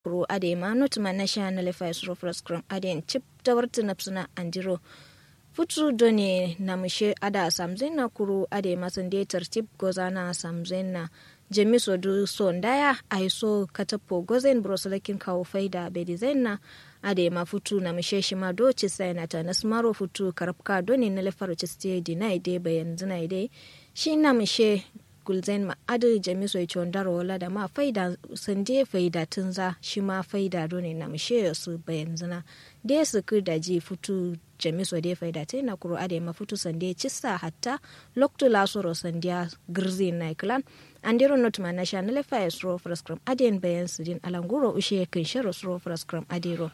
ro ade ma not ma na sha na lefa suro frostcrum ade chip tawartu napsuna andiro futu doni na mushe ada samzen na kuru ade masan de tartib gozana samzen na jemi so du so ndaya ai so katapo gozen brosalakin kawo faida bedizen na ade ma futu na mushe shi ma do ci sai na ta nasmaro futu karabka doni na lefaro ci ste dina ide bayan zina ide shi na mushe gulzen ma adu jami so ichi ondaro wala da ma faida sande faida tunza shi ma faida doni na mushe su bayan zina de su da ji futu jami so de faida te na kuro ade ma futu sande cissa hatta loktu lasoro sandiya girzi na iklan andiro not ma na sha na lefa esro frascrum aden bayan sidin alanguro ushe kan sharo sro frascrum adiro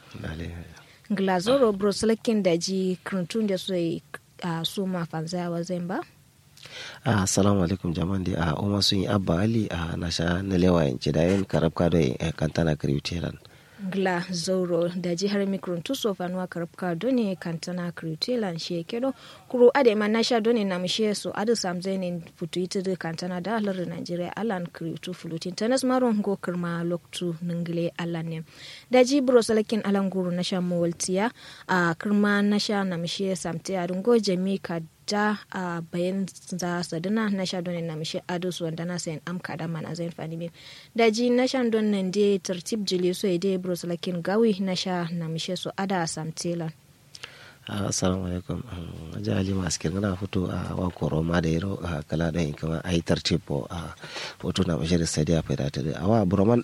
glazoro broslekin da ji krantun da su a su ma fanzaya wa zemba assalamu alaikum jaman di a oma sun yi abba ali a nasha na lewa yanci da yin karabka da kantana kriwitelan gla zoro da jihar mikron tuso fanuwa karabka doni kantana kriwitelan shi kedo kuro ade ma nasha doni na mishe so adu samzenin futu ita da kantana da halar nigeria alan kriwtu fulutin tanas maron go kirma loktu ningile alan ne da ji bro salakin alan guru nasha mawaltiya a kirma nasha na mishe samte a dungo jami ka da a bayan za sadina na sha don na mishi ado su wanda na sayan amka da mana zai fani bi da ji na sha don nan de tartib jili so ide bros lakin gawi na sha na mishi so ada samtela assalamu alaikum aja ali maskir ngana foto a wa koro ma da yero kala da kama ai tartibo a foto na bashir sadiya faida ta da awa broman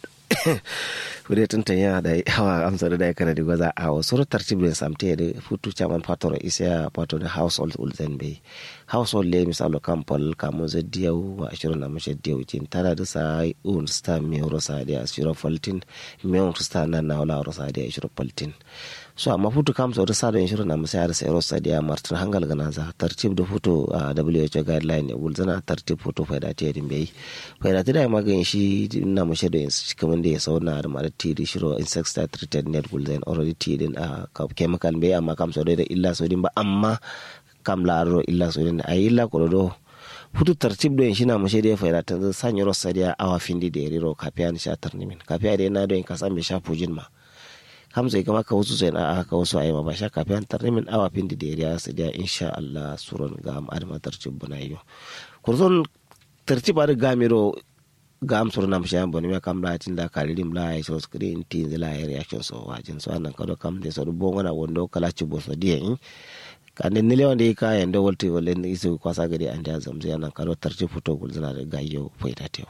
fure tantan ya da hawa amsa da dai kana da gwaza a wasu tartib da samte da foto chaman patoro isa pato da household ulzen be household le misalo kampol kamu za diyau wa ashirin na mashi diyau jin tara da sa un sta mi rosa da ashirin faltin mi un sta na na wala rosa da ashirin faltin so amma futu kam so sa da inshirin na musayar sai rosa da martin hangal gana za tartib da futu a WHO guideline ne gulzana tartib futu faida ta yadin bai faida ta da magan shi na mushe da yansu kamar da ya sauna da mara tiri shiro insecticide treated net gulzan already tidin a chemical bai amma kam so da illa so din ba amma kam laro illa so din a illa ko do futu tartib do shi na mushe da faida ta sanya rosa da awa findi da riro kafiya ni sha tarnimin kafiya da yana do in kasan bai sha fujin ma hamza kama ka wasu sai na aka wasu ayi ba sha kafin tarnimin awa pindi da ya su da insha Allah suron ga am adama tartib buna yo kurzon tartib ar gamiro ga am suron am shayan boni me kam la tin da kalirim la ay so screen tin la ay reaction so wajin so anan kado kam de so bo ngana wondo kala ci bo so die kande nile wande ka yande wolti wala ni isu kwasa gadi ande azamzi anan kado tartib foto gulzana da gayo foita tew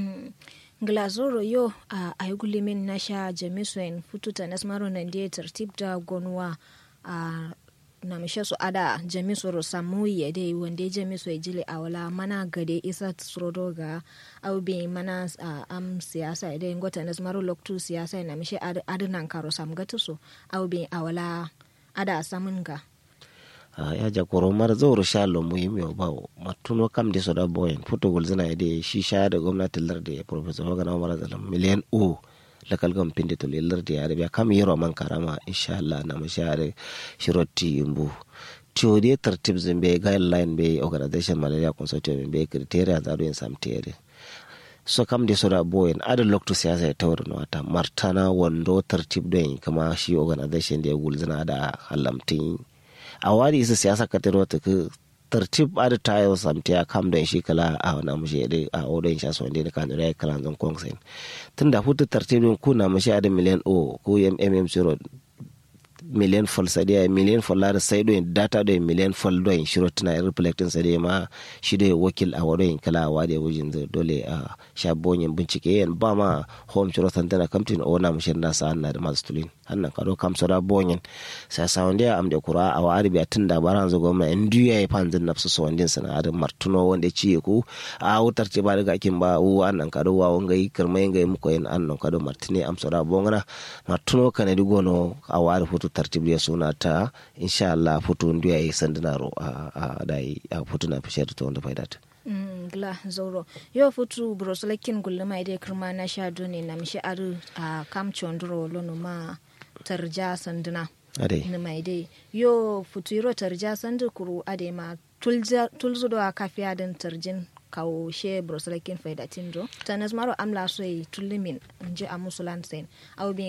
glazoro yo a uh, aygulimin nasha jamisuen fututa nasmaro nandie tartib da gonwa a uh, na mishe su ada jamisoro samu yade wande jamiso jile awala mana gade isa tsrodo ga aubi mana uh, am siyasa ide ngota nasmaro loktu siyasa na mishe ad, adunan karo samgatu so aubi awala ada samun ga Uh, ya jakoro mara zauro shalo muhimmi wa bawo matuno kam de soda boyen fotogol zina ide shi sha da gwamnatin lardi ya professor hogan umar zalam miliyan o lakal gam pinde to le lardi ya biya kam yero man karama insha Allah na mashare shiroti imbu tiyo de tartib zimbe guideline be organization malaria consortium be criteria za do en samtere so kam de soda boyen ada lokto siyasa ya tawar no ata martana wando tartib do kama shi organization de gulzina da halamtin a wari isa siyasa ka tero ta ka tartib ada tayo samti a kam don shi kala a wana mushe da a odon sha so da kan rai kala zan kongsen tunda hutu tartibin ku na mushe ada miliyan o ko mm zero miliyan fol sadiya miliyan fol lara sai do data do miliyan fol do shiro tana reflecting sadiya ma shi do wakil a wado kala a wade wujin dole a sha bonyin bincike yan ba ma home shiro santana kamtin o na mushe na sa na da masu tulin hannan kado kam soda bonyin sa sa wanda am de kura a wari bi tunda baran zo gomna en duya e panzin nafsu so wandin sana adam martuno wanda ci ku a wutar ce ba daga kin ba u annan kado wa wanga yi kirmai ngai muko en annan kado martine am soda bongana martuno kana di gono a wari futu tartib ya suna ta insha Allah futu duya e sandina ro a dai a futu na fishar to wanda faidata gla zauro yo futu brosolakin gulluma ide kirma na sha doni na mishi aru a kam chondro lono ma tarja sanduna ade na mai dai yo futu yiro tarja sandu kuru ade ma tulzo do a kafiya din tarjin kawo she brosalakin faidatin do tanas maro amla so yi tullimin nje a musulan sen au